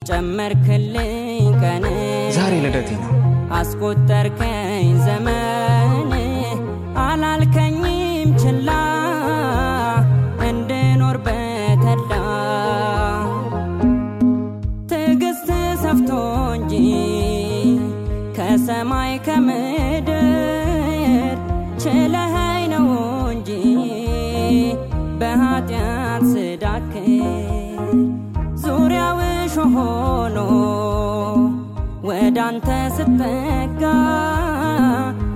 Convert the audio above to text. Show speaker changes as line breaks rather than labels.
ጨመርክልኝ ቀን
ዛሬ ልደቴ ነው።
አስቆጠርከኝ ዘመን አላልከኝም ችላ እንድኖር በተላ ትዕግስት ሰፍቶ እንጂ ከሰማይ ከምድር ችለኸኝ ነው እንጂ በኃጢአት ስዳክር ዙሪያው እሾህ ሆኖ ወዳንተ ስጠጋ